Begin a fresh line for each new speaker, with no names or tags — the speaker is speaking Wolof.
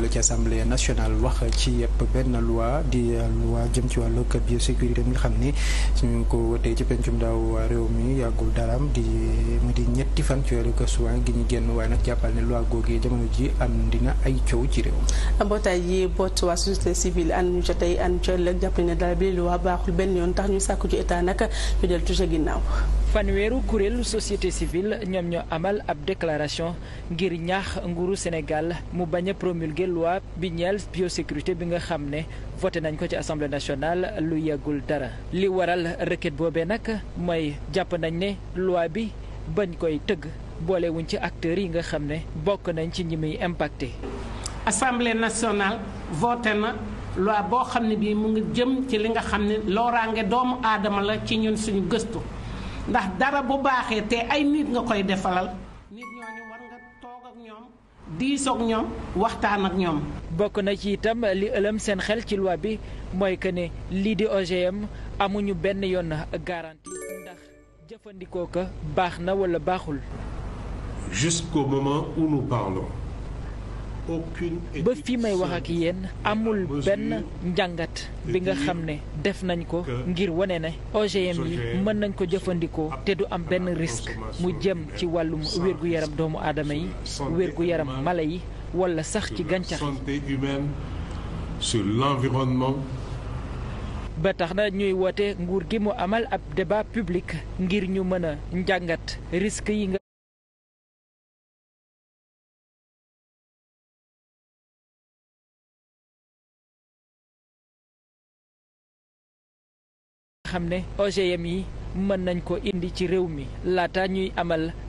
fële ci assemblée nationale wax ci yëpp benn loi di loi jëm ci wàllu biosécurité mi nga xam ni suñu ko wotee ci pencum daaw réew mi yàggul daraam di mu di ñetti fan ci weeru suwaan gi ñu génn waaye nag jàppal ne loi googu jamono ji am dina ay coow ci réew mi.
mbootaay yi boot waa société civile ànd ñu ca tey ànd ca ëllëg jàpp ne daal bi loi baaxul benn yoon tax ñu sàkku ci état nag ñu del touché ginnaaw.
fanweeru kuréelu société civile ñoom ñoo amal ab déclaration ngir ñaax nguuru Sénégal mu bañ a promulguer loi bi ñeel biosécurité bi nga xam ne voté nañ ko ci assemblée nationale lu yàggul dara li waral requête boobee nag mooy jàpp nañ ne loi bi bañ koy tëgg boolewuñ ci acteurs yi nga xam ne bokk nañ ci ñi muy impacté.
assemblée nationale voté na loi boo xam ne bii mu ngi jëm ci li nga xam ne looraange doomu aadama la ci ñun suñu gëstu. ndax dara bu baaxee te ay nit nga koy defalal nit ñooñu war nga toog ak ñoom diisoog ñoom waxtaan ak ñoom.
bokk na ci itam li ëlëm seen xel ci loi bi mooy que ne lii di OGM amuñu benn yoon garantie ndax jëfandikoo ko baax na wala baaxul.
jusqu'au moment où nous parlons.
ba fii may wax ak yéen amul benn njàngat bi nga xam ne def nañ ko ngir wane ne OGM yi mën nañ ko jëfandikoo te du am benn risque mu jëm ci wàllum wér-gu-yaram doomu aadama yi wér-gu-yaram mala yi wala sax ci gàncax
santé humaine sur l'environnement
ba tax na ñuy woote nguur gi mu amal ab débat public ngir ñu mën a njàngat risque yi nga xam ne OGM yi mën nañ ko indi ci réew mi laata ñuy amal